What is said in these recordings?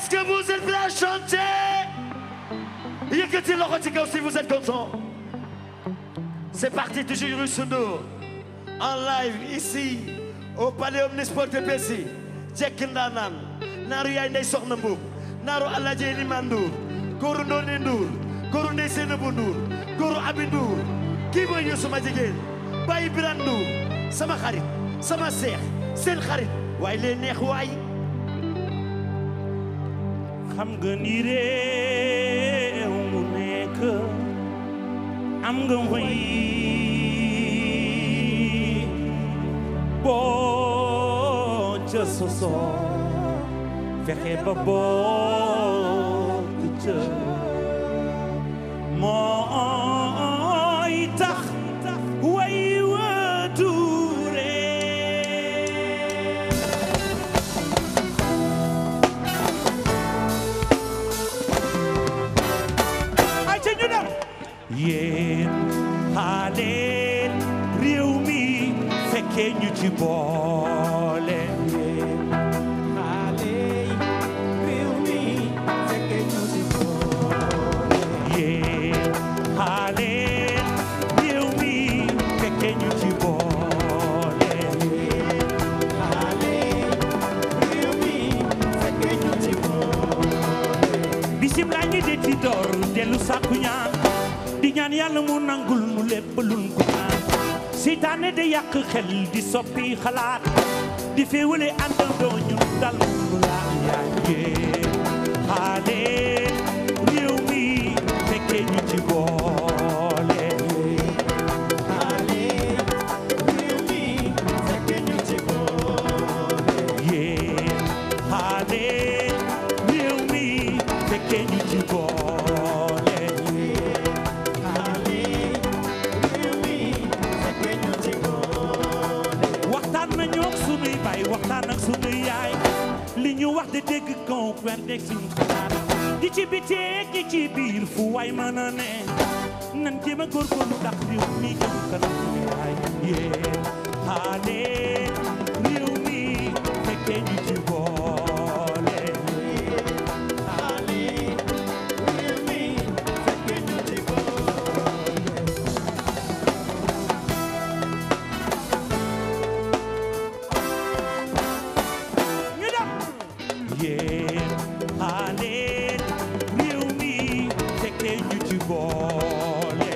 Est-ce que vous êtes prêts à chanter yëkkati loxo ci kaw si vous êtes content c'est parti toujours Youssou Ndour en live ici au palais omnisport de Bercy jekki ndaanaan naaru yaay ndey soxna mbuub naaru alaaji Eliman Ndour góoru Ndoone Ndour góoru ndey Seynabou Ndour góoru Abi Ndour kii mooy Youssou ma jigéen bàyyi Birane Ndour sama xarit sama seex seen xarit waaye lee neex waay xam nga ni réew mu nekk am nga way boo ca sosoo fexe ba bokk ca mooy tax way wa tuure ay ca ñu dem yéen xaaleel réew mi fekkee ñu ci boole yéen xaaleel réew mi fekkee ñu ci boole bisim laa ngi de ci door dellu sàkku ñaan di ñaan yàlla mu nangul mu lépp luñ ko ñaan seytaane de yàq xel di soppi xalaat di féewale àndandoo ñu dal mu laa yàggee xaale réew mi fekkee ñu ci boole yéen xaale réew mi fekkee ñu ci boole waxtaan nañu ak sunuy baay waxtaan ak sunuy yaay li ñu wax de dégg kaw kwen dégg suñu xalaat di ci biteeg di ci biir fu waay mën a ne nan jéem a góorgóorlu ndax réew mi jëm kanam yaay yéen xaale réew mi fekkee ñu ci boole ñu dem yéen xaaleen réew mi fekkee ñu ci boole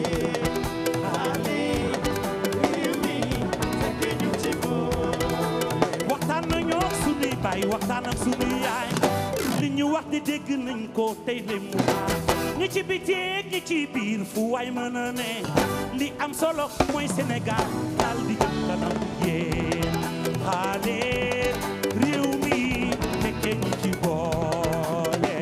waxtaan nañoo ak sunuy baay waxtaan ak sunuy yaay li ñu wax di dégg nañ ko tey le mu baax ñi ci biteeg ñi ci biir fu waay mën a ne li am solo mooy Sénégal daal di jëm kanam yéen xaaleen réew mi fekkee ñu ci boole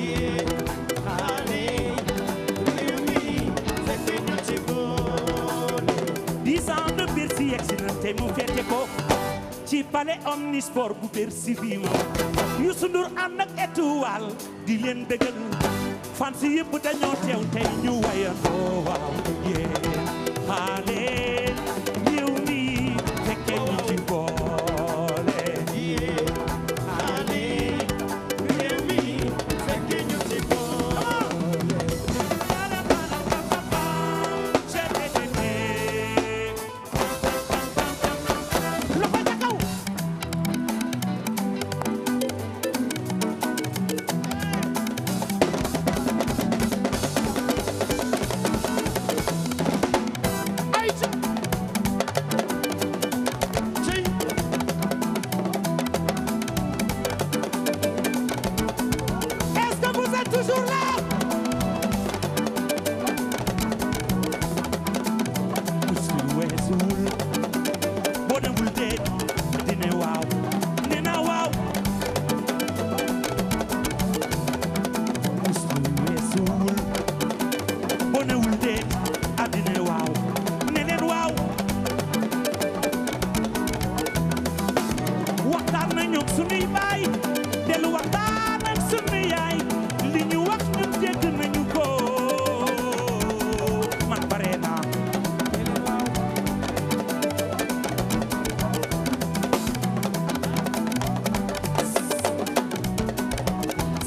dix ans de Bercy yegsi na tey mu fete ko ci palais omnisport bu Bercy bi moom Youssou Ndour ànd ak étoile di leen bégal fans yëpp dañoo teew tey ñu wayandoo waaw yéen xaale réew mi fekkee ñu ci boole loxo ca kaw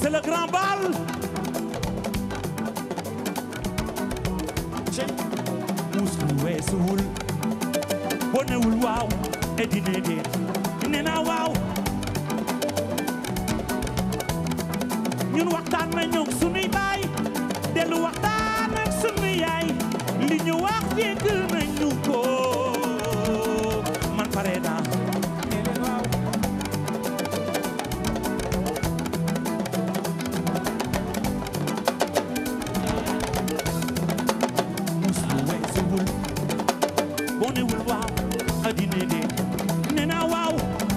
c'est le grand bal cey muus lu weesuwul boo newul waaw e dine déet nee naa waaw ñun waxtaan nañu ak sunuy baay dellu waxtaan ak sunu yaay li ñu wax dégg nañu ko man pare naa nee leen waaw muus lu weesuwul boo newul waaw a dine déet nee naa waaw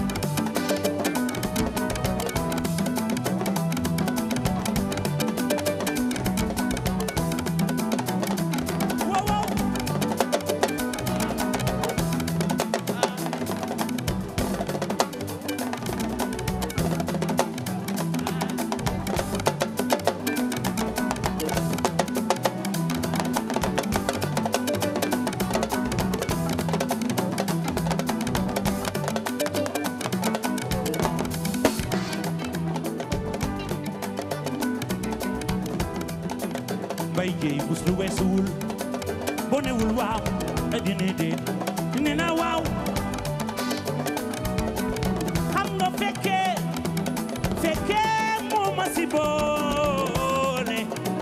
waaw waaw bay jéy bus lu weesuwul boo newul waaw dina déet nee naa waaw xam nga fekkee fekkee moo ma si boole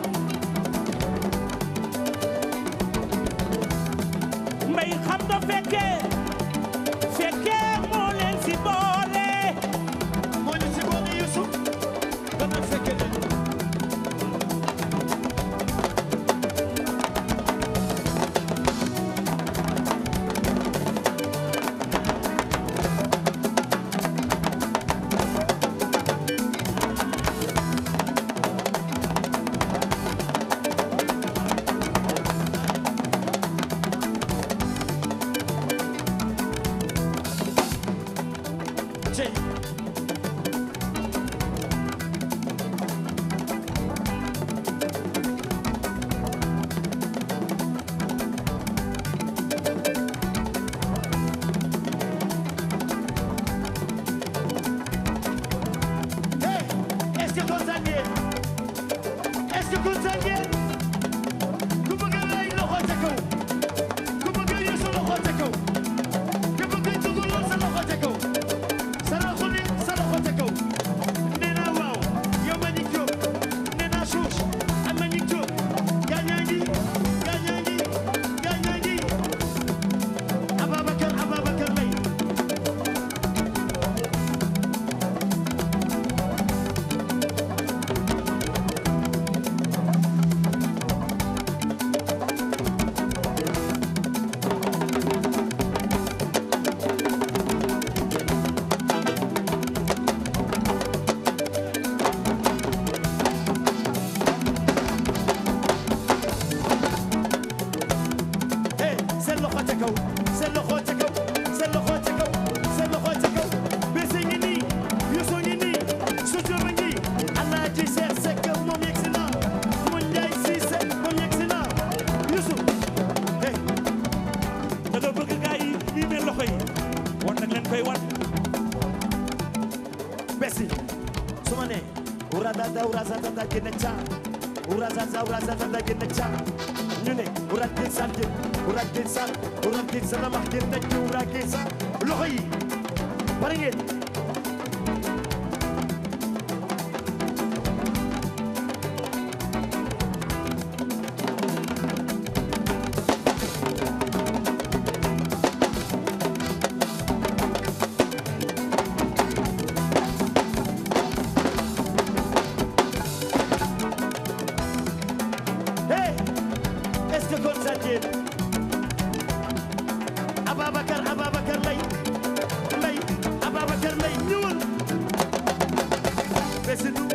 mbay xam nga fekkee fekkee moo leen si boole moo ñu si boole Youssou dana fekke leen cey Hey, est-ce que kontaan ngeen est-ce que kontaan ngeen ku bëgg a lay loxo ca kaw ku bëgg a Youssou loxo ca kaw ku bëgg a dugaloo sa loxo ca kaw sa loxo ni sa loxo ca kaw nee naa waaw yow Mbagnick Diop nee naa suuf ak Mbagnick Diop gaañaa ngi gaañaa ngi gaañaa ngi Ababacar Ababacar Mbaye hey seen loxo ca kaw seen loxo ca kaw seen loxo ca kaw seen loxo ca kaw bese ngi nii Youssou ngi nii sutura ngi Alaaji Seex Sekk moom yegg si na mu Njaay Siise moom yegg si na Youssou hey da nga bëgg gaa yi mii mel loxo yi wan nag leen koy wan besi su ma nee uradada urazatata génne ca urazaza urazatata génne ca ñu ne urat gin san gin urat gin san urat gin san amax gin nekk urat gin san loxo yi pare ngeen hey est-ce que kontaan ngeen Ababacar Ababacar Mbaye Mbaye Ababacar Mbaye ñëwal besi du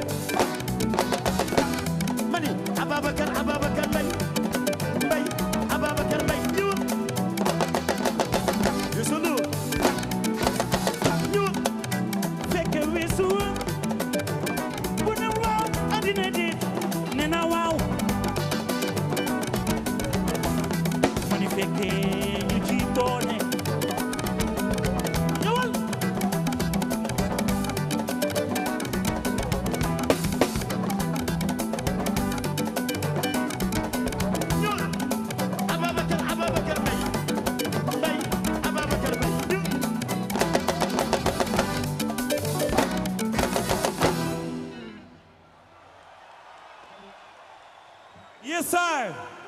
mani Ababacar Ababacar Mbaye Mbaye Ababacar Mbaye ñëwal Youssou Ndour ñëwal fekke weesu bu ne waaw addina déet nee naa waaw ma ni fekke ñu ci boole ñëwal Yes, sir.